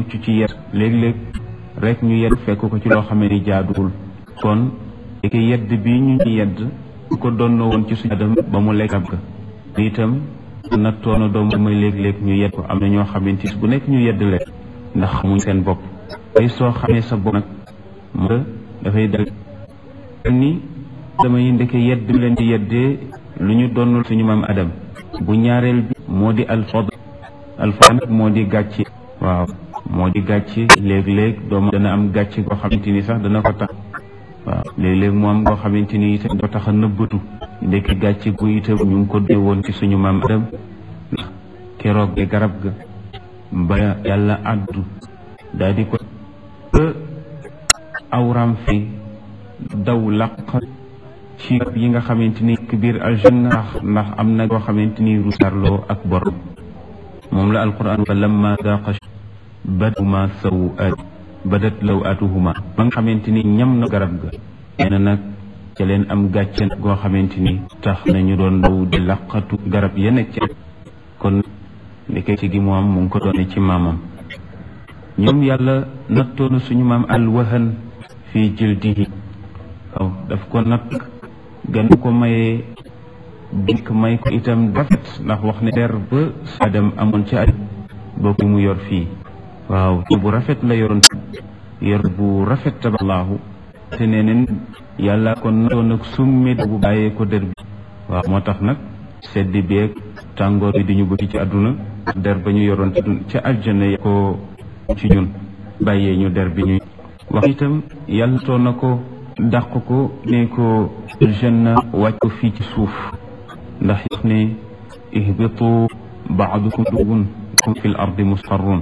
mucc ci yedd léeg-léeg rek ñu yedd fekk ko ci loo xamee ni jaaduwul kon léegi yedd bi ñu ñu yedd ko doon woon ci suñu adam ba mu lekk garab ga itam nattoona doomu may léeg-léeg ñu yedd ko am na ñoo xamante bu nekk ñu yedd leen ndax xamuñ seen bopp tey soo xamee sa bopp nag moo dafay dal ni dama yi ndeke yedd bi leen di yeddee lu ñu doonul suñu maam adam bu ñaareel bi moo di alfad alfad nag moo di gàcce waaw moo di gàcce léeg-léeg doomu dana am gàcce goo xamante ni sax dana ko tax waaw léeg-léeg mu am goo xamante ni itam doo tax a nëbbatu ndekki gàcce gu itam ñu ngi ko dee woon ci suñu maam adam ndax keroog ge garab ga ba yàlla àddu daal di ko ba awram fi daw laq ci yi nga xamante ni biir aljanna ndax ndax am na goo xamante ni rusarloo ak borom moom la alquran fa lamma daqa baduma saw at badat law atuhuma ba nga xamante ni ñam na garab ga nee na nag ca leen am gàcce goo xamante ni tax nañu doon daw di laqatu garab ya nekk ci kon ndeke ci gi moom mu ngi ko doone ci maamam ñoom yàlla nattoona suñu maam alwahan fii jildihi waaw daf ko natt gan ko mayee dink may ko itam rafet ndax wax ne der ba sadam amoon ci aj bokk mu yor fii waaw bu rafet la yoroon yor bu rafet taballaahu te nee neen yàlla ko nattoon nag summi bu bàyyee ko der bi waaw moo tax nag sedd beeg tàngoor bi diñu bëgg ci àdduna der ba ñu yoroon ci aljana ya ko ci ñun bàyyee ñu der bi ñuy wax itam yàlla toon na ko dàq ko ne ko aljanna wàcc ko fii ci suuf ndax wax ne ihbitu baadukum dugun kum fi l ardi musqarrun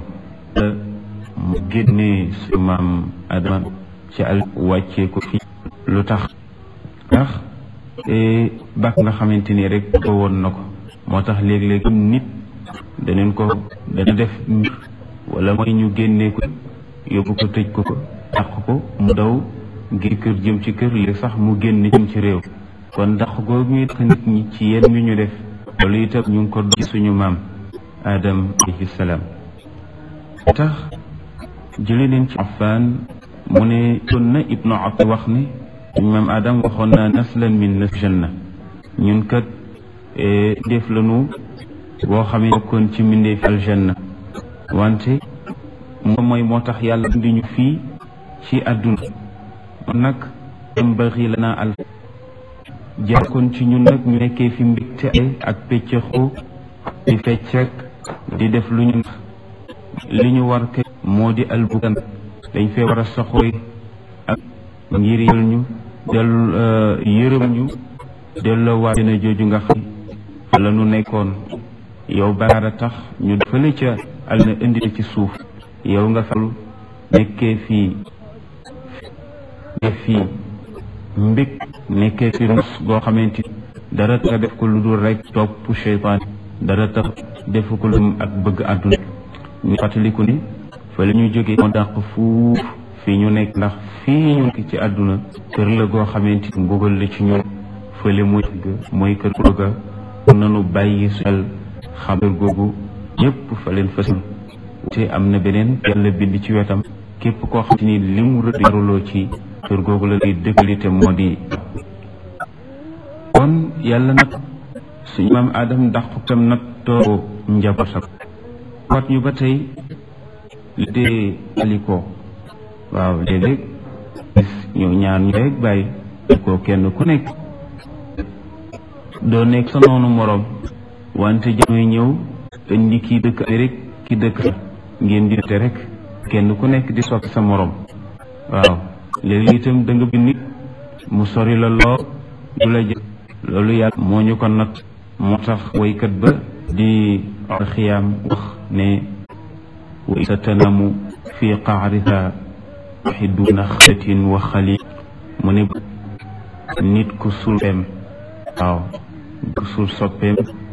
mu génne su maam adama ci al wàccee ko fii lu tax ndax bàkk nga xamante ni rek ko woon na ko moo tax léeg-léeg nit daneen ko dana def mbir wala mooy ñu génnee ko yóbbu ko tëj ko ko dàq ko mu daw ngir kër jëm ci kër léegi sax mu génn jëm ci réew kon dàq googu ñuy dàq nit ñi ci yenn ñu ñu def loolu itam ñu ngi ko doon ci suñu maam Adam alayhi salaam tax jële leen ci Affaan mu ne ton na Ibnu Abd wax ne suñu maam Adam waxoon naa naslan min nas janna ñun kat def lanu boo xamee bokkoon ci mbindeef aljanna wante moom mooy moo tax yàlla indi ñu fii ci àdduna man nag yambaxi lana al jàkkoon ci ñun nag ñu nekkee fi mbégte ak péccëxoo di feccek di def lu ñu li ñu war ke moo di albukan dañ fee war a saxooy ak ngir yël ñu del yërëm ñu delloo waa dina jooju nga xam fa la nu nekkoon yow baraara tax ñu fële ca al na indi ci suuf yow nga falu nekkee fii def fii mbég nekkee fi rus goo xamante dara nga def ko lu dul rek topp cheytaan dara tax defu ko lu ak bëgg àdduna ñu fàttaliku ni fa la ñu jógee moo dàq fuuf fii ñu nekk ndax fii ñu nekk ci àdduna kër la goo xamante mbugal la ci ñun fële muy mooy kër googa nanu bàyyi xel xabar googu ñëpp fa leen fësal te am na beneen yàlla bind ci wetam képp koo xam ni li mu rëdd yaruloo ci kër googu la lay dëkkalite moo di kon yàlla nag suñu maam Adam dàq tam nag too njabootam wat ñu ba tey li dee alikoo waaw léeg-léeg ñu ñaar ñu rek bàyyi ko kenn ku nekk doo nekk sa noonu moroom wante jamoy ñëw indi kii dëkk Amérique ki dëkk ngeen di te rek kenn ku nekk di soppi sa moroom waaw léegi itam da nga bi nit mu sori la lool du la jël loolu yàlla moo ñu ko nat moo tax waykat ba di xiyaam wax ne wa sa tanamu fi qaariha xiduna xatin wa xali mu ne nit ku suul soppeem waaw ku suul soppeem